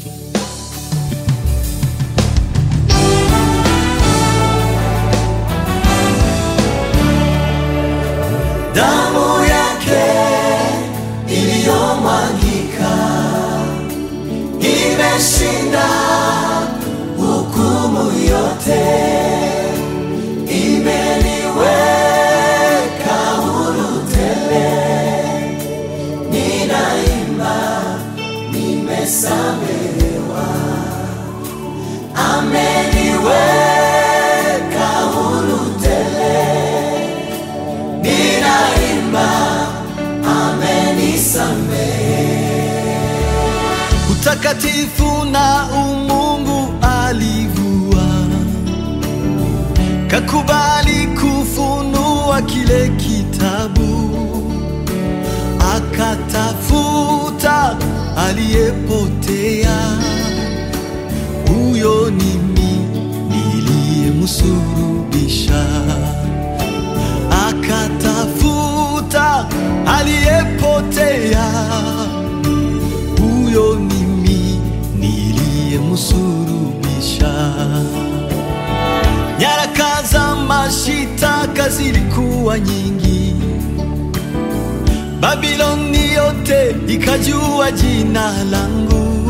damu yake iliyomwagika imeshinda hukumu yote, imeniweka huru tele. Ninaimba, nimesamehewa, ameniweka huru tele. Ninaimba, amenisamehe. utakatifu na umungu alivua, kakubali kufunua kile kitabu, akatafuta aliyepotea, huyo ni mimi niliyemsulubisha akatafuta aliyepotea, huyo ni mimi niliyemsulubisha. Nyaraka za mashitaka zilikuwa nyingi, Babiloni yote ikajua jina langu,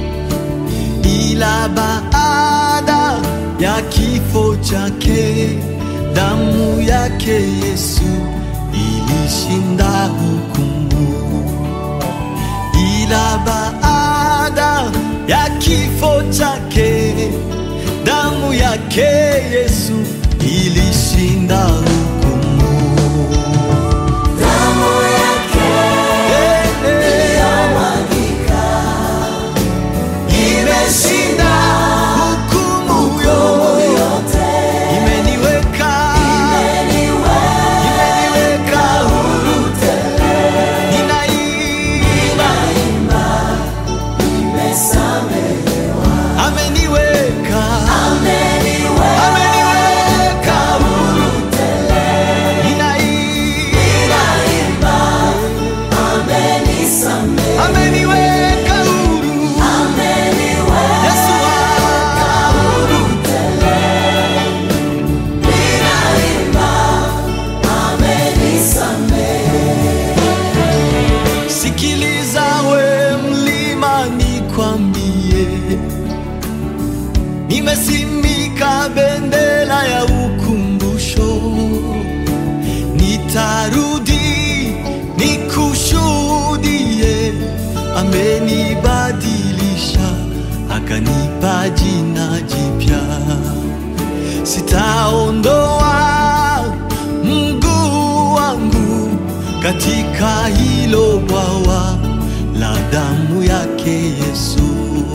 ila baada ya kifo chake damu yake Yesu ilishinda hukumu, ila baada ya kifo chake damu yake Yesu ilishinda hukumu. Damu yake Eh, eh, iliyomwagika imeshinda hukumu hukumu yo yote, imeniweka imeniweka huru tele. ninaimba Ninaimba, nimesamehewa, ameniweka ameniweka ameniweka huru tele. ninaimba Ninaimba, amenisamehe, ameniweka huru ameniweka Yesu wangu huru tele. Ninaimba, amenisamehe. Sikiliza we mlima, nikwambie, nimesimika bendera ya ukumbusho, nitarudi nikushuhudie, amenibadilisha akanipa jina jipya, sitaondoa mguu wangu katika hilo bwawa la damu yake Yesu.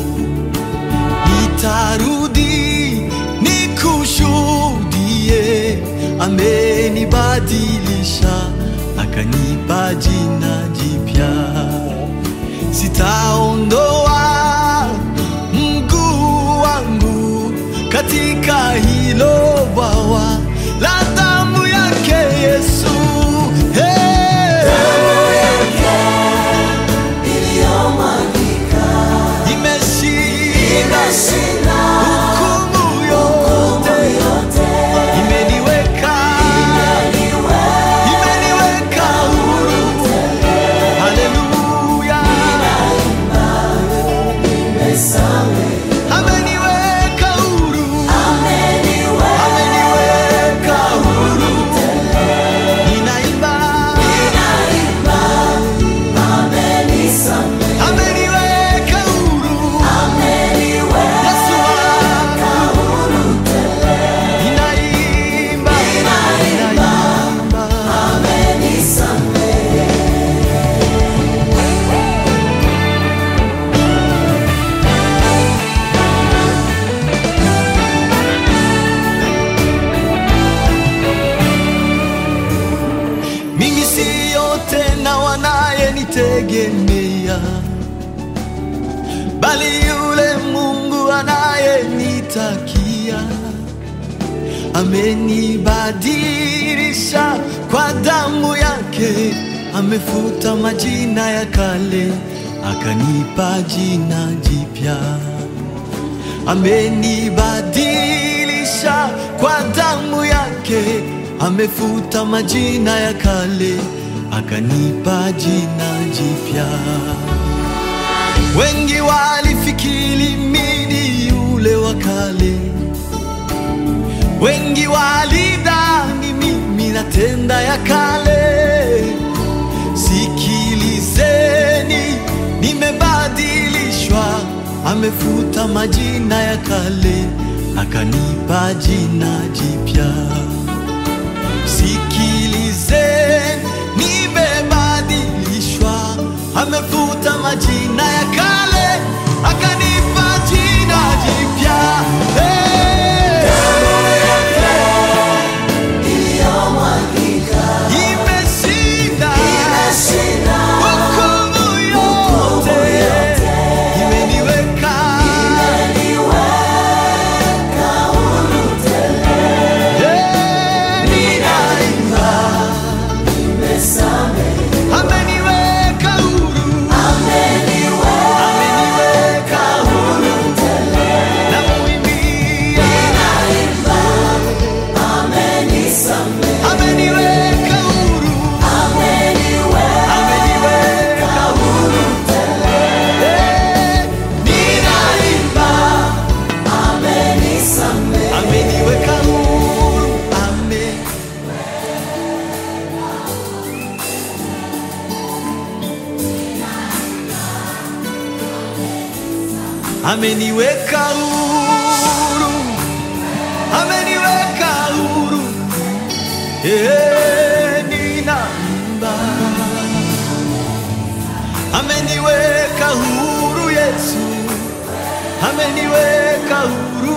Nitarudi nikushuhudie, amenibadilisha akanipa jina jipya, sitaondoa mguu wangu katika hilo bwawa la damu yake Yesu. Hey! Damu yake iliyomwagika Imeshinda imeshinda hukumu hukumu yote, yote. imeniweka imeniweka huru. Haleluya, ameniweka huru, ameniweka huru. Ninaimba, ameniweka huru. Yesu wangu, ninaimba, ninaimba. mimi siyo tena wanayenitegemea, bali yule Mungu anayenitakia. Amenibadilisha kwa damu yake, amefuta majina ya kale, akanipa jina jipya. Amenibadilisha kwa damu yake, amefuta majina ya kale, akanipa jina jipya. Wengi walifikiri mimi yule wa kale, wengi walidhani mimi natenda ya kale. Sikilizeni, nimebadilishwa, amefuta majina ya kale, akanipa jina jipya. Sikilizeni, nimebadilishwa, amefuta majina ya kale, akanipa jina jipya. Hey! iliyomwagika Imeshinda imeshinda hukumu yote, imeniweka imeniweka huru tele Eh, ninaimba, nimesamehe ameniweka huru, ameniweka ameniweka huru, namwimbia, ninaimba amenisamehe ameniweka huru, ameniweka ameniweka huru, Eh, ninaimba, amenisamehe ameniweka huru, ame ameniweka huru, ameniweka huru, eh, ninaimba, ameniweka huru Yesu, ameniweka huru,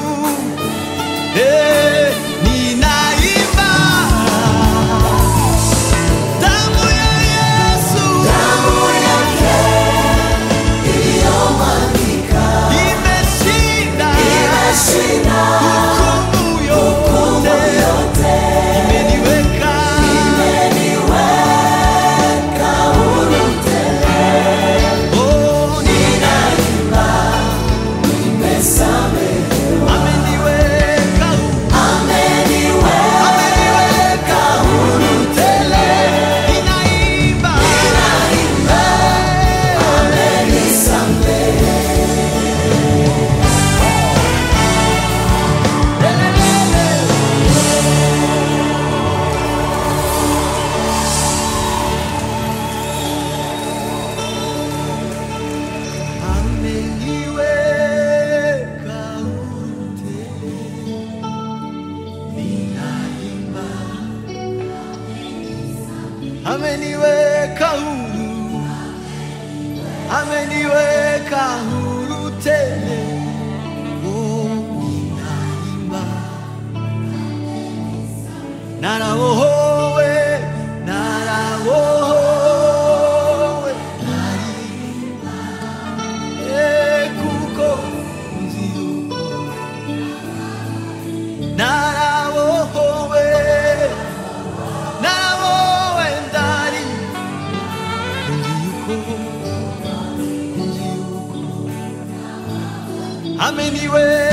eh, ninaimba, damu ya Yesu damu yake iliyomwagika imeshinda imeshinda hukumu hukumu yote, yote imeniweka imeniweka huru tele oh, ninaimba nimesamehe ameniweka ameniweka huru tele ninaimba ninaimba amenisamehe ameniweka huru tele ninaimba ameniweka huru ameniweka huru tele oh, ninaimba narawohowe narawohowe naimba Eh, kuko nziuko narawohowe narawowe ndari nziuko nziuko ameniwe